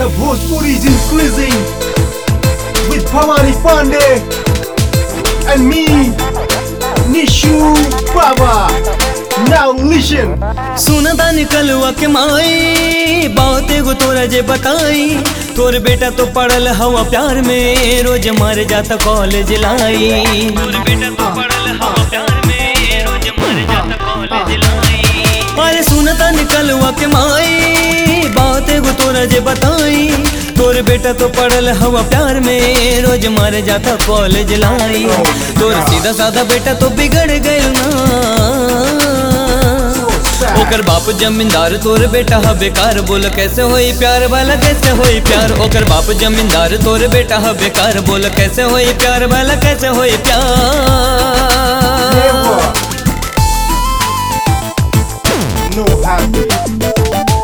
Bhojpuri is increasing with Pamani Pandey and me, Nishu Baba. Now listen. सुनता निकलवा के माई बात एगो तोरा जे बताई तोर बेटा तो पढ़ल हवा प्यार में रोज मारे जाता कॉलेज लाई तोर बेटा तो पढ़ल हवा प्यार में रोज मारे जाता कॉलेज लाई अरे सुनता निकलवा के माई बात एगो तोरा जे बताई तोर बेटा तो पढ़ल हवा प्यार में रोज मारे जाता कॉलेज लाई तोर सीधा साधा बेटा तो बिगड़ गए ना ओकर बाप जमींदार तोर बेटा हा बेकार बोल कैसे होई प्यार वाला कैसे होई प्यार ओकर बाप जमींदार तोर बेटा हा बेकार बोल कैसे होई प्यार वाला कैसे होई प्यार Never. No happy.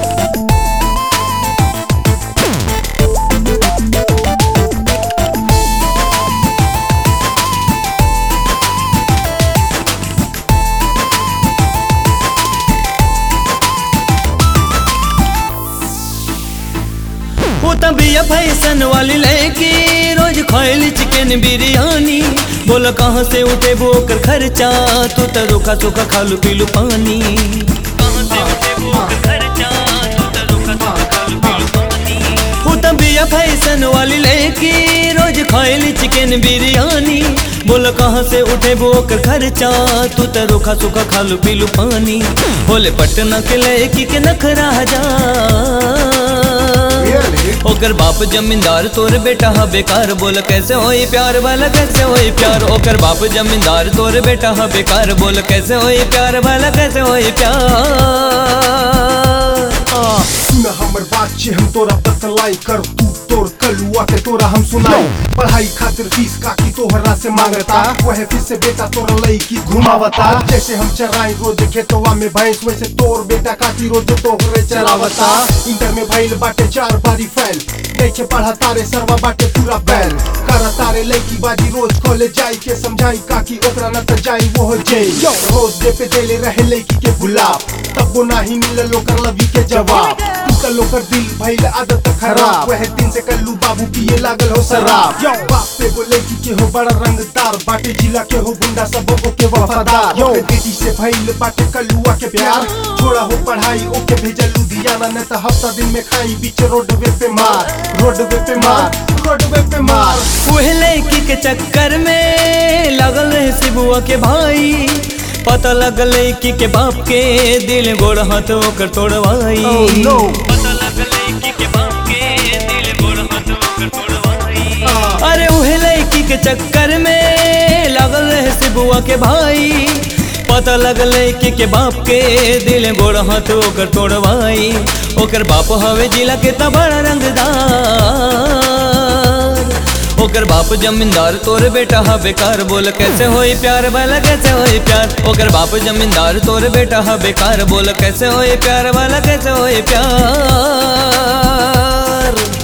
वो तबिया फैसन वाली लड़की रोज खाइली चिकन बिरयानी बोल कहाँ से उठे वो ओकर खर्चा तू तो रोका सोखा खालू पीलू पानी कहाँ से उठे वो ओकर खर्चा तू तो रोका सोखा खालू पीलू पानी वो तबिया फैसन वाली लड़की रोज खाइली चिकन बिरयानी बोल कहाँ से उठे वो ओकर खर्चा तू तो रोका सोखा खालू पीलू पानी बोले पटना के लड़की के नखरा जा Really? ओकर बाप जमींदार तोर बेटा हा बेकार बोल कैसे होई प्यार वाला कैसे होई प्यार ओकर बाप जमींदार तोर बेटा हा बेकार बोल कैसे होई प्यार वाला कैसे होई प्यार आ, सुन हमर बात छे हम तोरा बतलाई कर तू तोर कलुआ के तोरा हम सुनाई पढ़ाई खातिर फीस काकी तोहरा से मांगता वह फिर से बेटा तोरा लईकी घुमावता जैसे हम चराई रोज खेतवा में भैंस वैसे तोर बेटा काकी रोज तोहरे चरावता इंटर में भइल बाटे चार बारी फैल देखे पढ़ा तारे सरवा बाटे पूरा बैल कर तारे लईकी बाजी रोज कॉलेज जाई के समझाई काकी ओकरा न त जाई वो हो जाई रोज दे पे देले रहे लईकी के गुलाब तब वो नाही मिलल ओकर लवी के जवाब टूटल ओकर दिल भइल आदत खराब वह दिन से कल्लू बाबू पिए लागल हो शराब बाप पे वो लड़की के हो बड़ा रंगदार बाटे जिला के हो गुंडा सब ओके वफादार ओके बेटी से भइल बाटे कल्लुआ के प्यार छोड़ा हो पढ़ाई ओके भेजल लुधियाना न त हफ्ता दिन में खाई बीच रोडवे पे मार रोडवे पे मार रोडवे पे मार उहे लड़की के चक्कर में लगल रहे शिबुआ के भाई पता लगल लड़की के बाप के दिल गोड़ हाथ ओकर तोड़वाई Oh, no. पता लगल लड़की के बाप के दिल गोड़ हाथ ओकर तोड़वाई Ah. अरे उहे लड़की के चक्कर में लगल रहे शिबुआ के भाई पता लगल लड़की के बाप के दिल गोड़ हाथ ओकर तोड़वाई ओकर बाप हवे जिला के त बड़ा रंगदार ओकर बाप जमींदार तोर बेटा हा बेकार बोल कैसे होई प्यार वाला कैसे होई प्यार ओकर बाप जमींदार तोर बेटा हा बेकार बोल कैसे होई प्यार वाला कैसे होई प्यार